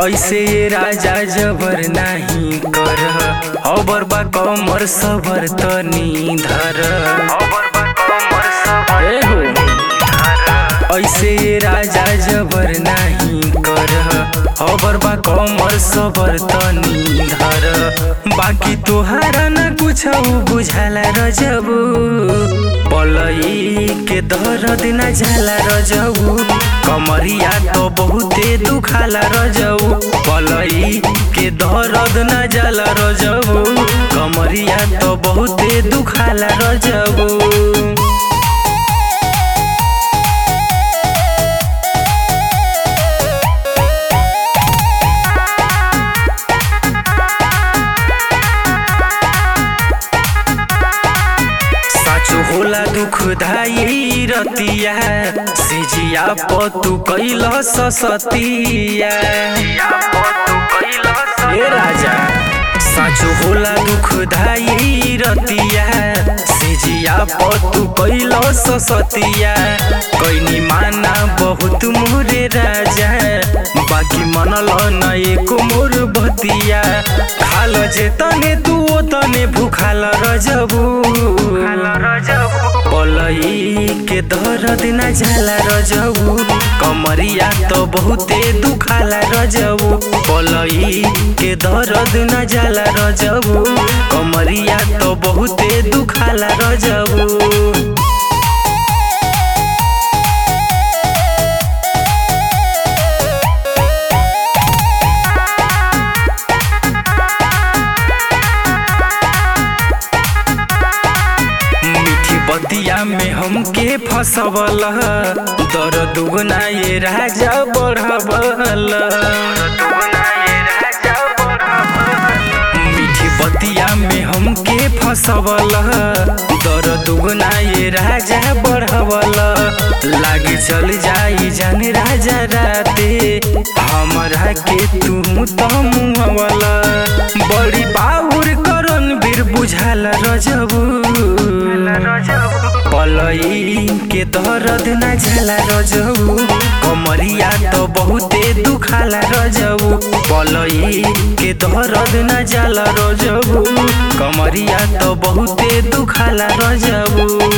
ऐसे ये राजा जबर नहीं कर अबर बा कमर सबर तनी धर ए हो ऐसे ये राजा जबर नहीं कर अबर बा कमर सबर तनी धर बाकी तोहारा न कुछ बुझाला रजबू पलई के दर्द न झाला रजबू कमरिया तो बहुते दुखाला रजबू पलई के दर्द न जाला रजबू कमरिया तो बहुते दुखाला रजबू साचो होला दुखदाई रतिया सिजिया पतु कैल सतिया ए राजा साचो होला दुखदाई रतिया सिजिया पतु कैल सतिया कैनी माना बहुत मोरे राजा बाकी मनल न एक मोर बतिया खाल जे तने तू ओ तने भूखाल रजबू पलई के दर्द न झाला रजबू कमरिया तो बहुते दुखाला रजबू पलई के दर्द न झाला रजबू कमरिया तो बहुते दुखाला रजबू मीठी बतिया में हमके फसवल दर दुगना ये राजा बढ़वल मीठी बतिया में हमके फसवल दर दुगना ये राजा बढ़वल लागे चल जाई जान राजा राते हमरा के तू तो मुहवल बड़ी बाउर करन बीर बुझाल रजबू पलई के दर्द न झाला रजबू कमरिया तो बहुते दुखाला रजबू पलई के दर्द न जाला रजबू कमरिया तो बहुते दुखाला रजबू